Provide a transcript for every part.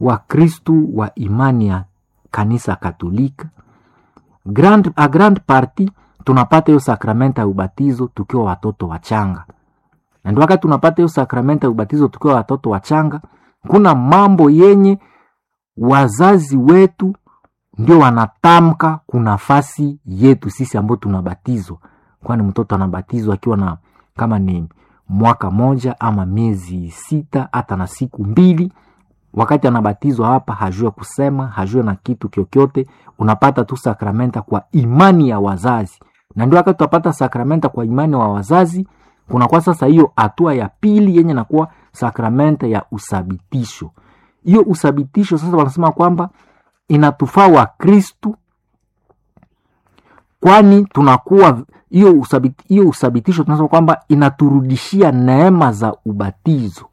wakristu wa imani ya kanisa katolika grand, a grand party tunapata hiyo sakramenta ya ubatizo tukiwa watoto wachanga na ndio wakati tunapata hiyo sakramenta ya ubatizo tukiwa watoto wachanga kuna mambo yenye wazazi wetu ndio wanatamka kunafasi yetu sisi ambao tunabatizwa kwani mtoto anabatizwa akiwa na kama ni mwaka moja ama miezi sita hata na siku mbili wakati anabatizwa hapa hajue kusema hajue na kitu kyokyote unapata tu sakramenta kwa imani ya wazazi na ndio wakati utapata sakramenta kwa imani wa wazazi kunakuwa sasa hiyo hatua ya pili yenye nakuwa sakramenta ya usabitisho hiyo usabitisho sasa wanasema kwamba inatufaa wa kristu kwani tunakuwa hiyo usabit, hiyo usabitisho tunasema kwamba inaturudishia neema za ubatizo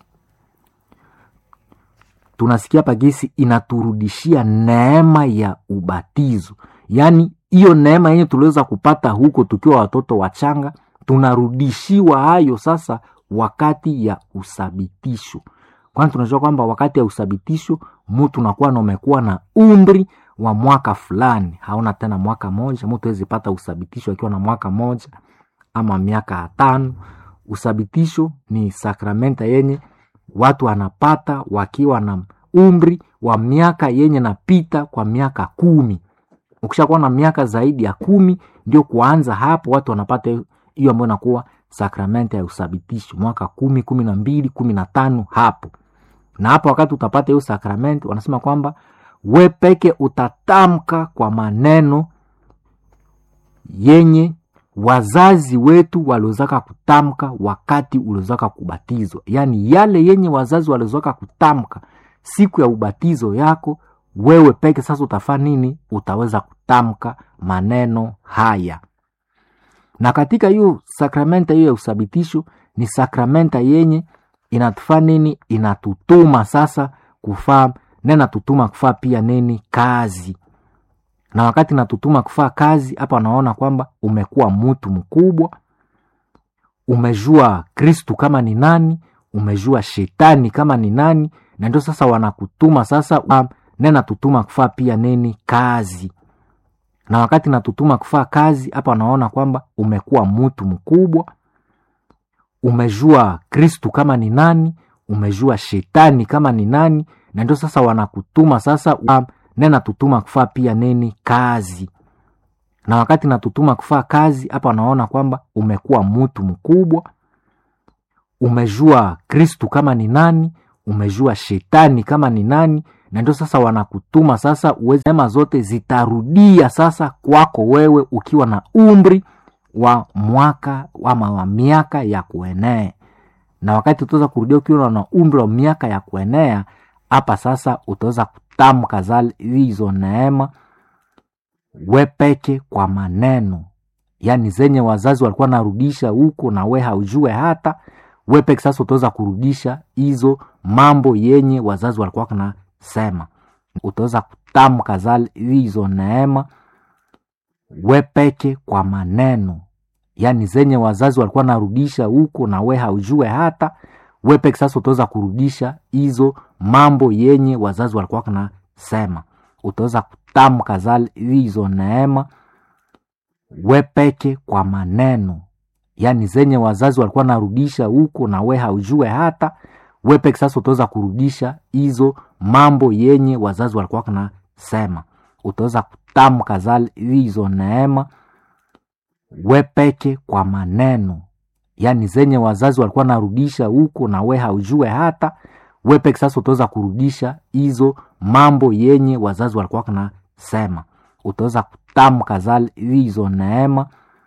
tunasikia pagisi inaturudishia neema ya ubatizo yaani hiyo neema yenye tuliweza kupata huko tukiwa watoto wachanga tunarudishiwa hayo sasa wakati ya usabitisho kwani tunajua kwamba wakati ya usabitisho mtu unakuwa na umekuwa na umri wa mwaka fulani hauna tena mwaka moja mtu awezi pata usabitisho akiwa na mwaka moja ama miaka tano usabitisho ni sakramenta yenye watu wanapata wakiwa na umri wa miaka yenye napita kwa miaka kumi ukishakuwa na miaka zaidi ya kumi ndio kuanza hapo watu wanapata hiyo ambayo inakuwa sakramenta ya usabitisho mwaka kumi kumi na mbili kumi na tano hapo na hapo wakati utapata hiyo sakramenti wanasema kwamba we peke utatamka kwa maneno yenye wazazi wetu waliozaka kutamka wakati uliozaka kubatizwa yaani yale yenye wazazi waliozaka kutamka siku ya ubatizo yako wewe peke sasa utafaa nini utaweza kutamka maneno haya na katika hiyo sakramenta hiyo ya usabitisho ni sakramenta yenye inatufaa nini inatutuma sasa kufaa na inatutuma kufaa pia nini kazi na wakati natutuma kufaa kazi hapa wanaona kwamba umekuwa mtu mkubwa umejua kristu kama ni nani umejua shetani kama ni nani na ndio sasa wanakutuma sasa na natutuma kufaa pia nini kazi na wakati natutuma kufaa kazi hapa wanaona kwamba umekuwa mtu mkubwa umejua kristu kama ni nani umejua shetani kama ni nani na ndio sasa wanakutuma sasa na natutuma kufaa pia nini kazi na wakati natutuma kufaa kazi hapa wanaona kwamba umekuwa mtu mkubwa umejua kristu kama ni nani umejua shetani kama ni nani na ndio sasa wanakutuma sasa uweze neema zote zitarudia sasa kwako wewe ukiwa na umri wa mwaka ama wa miaka ya kuenea na wakati utaweza kurudia ukiwa na umri wa miaka ya kuenea hapa sasa utaweza kutamka zale hizo neema wepeke kwa maneno yaani zenye wazazi walikuwa narudisha huko na we haujue hata wepeke sasa utaweza kurudisha hizo mambo yenye wazazi walikuwa nasema utaweza kutamka zale hizo neema wepeke kwa maneno yaani zenye wazazi walikuwa narudisha huko na we haujue hata wepeke sasa utaweza kurudisha hizo mambo yenye wazazi walikuwa nasema utaweza kutamka zale hizo neema wepeke kwa maneno yaani zenye wazazi walikuwa narudisha huko na we haujue hata wepeke sasa utaweza kurudisha hizo mambo yenye wazazi walikuwa nasema utaweza kutamka zale hizo neema wepeke kwa maneno yaani zenye wazazi walikuwa narudisha huko na we haujue hata wepeke sasa utaweza kurudisha hizo mambo yenye wazazi walikuwa nasema utaweza kutamka zale hizo neema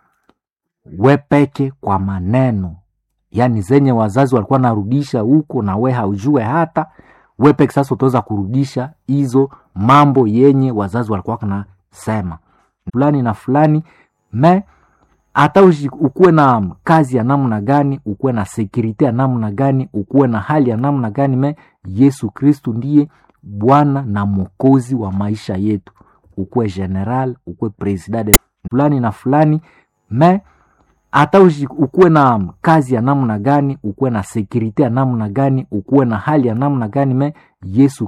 wepeke kwa maneno yaani zenye wazazi walikuwa narudisha huko na we haujue hata wepeke sasa utaweza kurudisha hizo mambo yenye wazazi walikuwa nasema fulani na fulani me hata ukuwe na kazi ya namna gani ukuwe na sekurite ya namna gani ukuwe na hali ya namna gani me yesu kristu ndiye bwana na mwokozi wa maisha yetu ukuwe general ukuwe president fulani na fulani me hata ukuwe na kazi ya namna gani ukuwe na sekurite ya namna gani ukuwe na hali ya namna gani me yesu